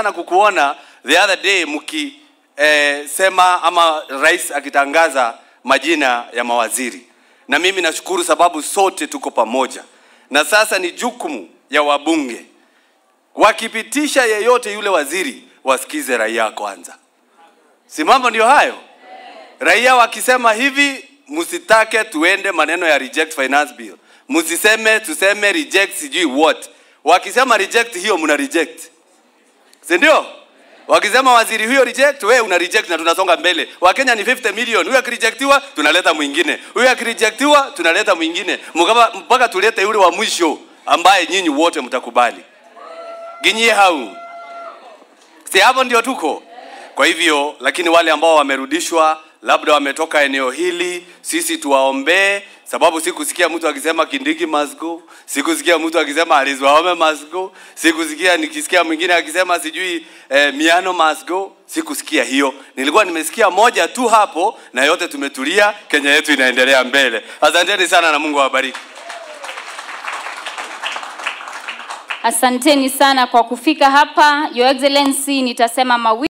sana kukuona the other day mki eh, sema ama rais akitangaza majina ya mawaziri, na mimi nashukuru sababu sote tuko pamoja, na sasa ni jukumu ya wabunge wakipitisha yeyote yule waziri, wasikize raia kwanza. Si mambo ndio hayo? Raia wakisema hivi, msitake tuende maneno ya reject finance bill, msiseme tuseme reject sijui what. Wakisema reject hiyo, mna reject, si ndio? Wakisema waziri huyo reject, we una reject na tunasonga mbele. Wakenya ni 50 million, huyo akirejectiwa tunaleta mwingine, huyo akirejectiwa tunaleta mwingine, Mkapa- mpaka tulete yule wa mwisho ambaye nyinyi wote mtakubali. Ginyie hau si hapo ndio tuko. Kwa hivyo, lakini wale ambao wamerudishwa labda wametoka eneo hili, sisi tuwaombee, sababu sikusikia mtu akisema Kindiki must go, sikusikia mtu akisema Alice Wahome must go, sikusikia nikisikia mwingine akisema sijui eh, Miano must go, sikusikia hiyo. Nilikuwa nimesikia moja tu hapo, na yote tumetulia, Kenya yetu inaendelea mbele. Asanteni sana na Mungu awabariki. Asanteni sana kwa kufika hapa. Your Excellency, nitasema mawili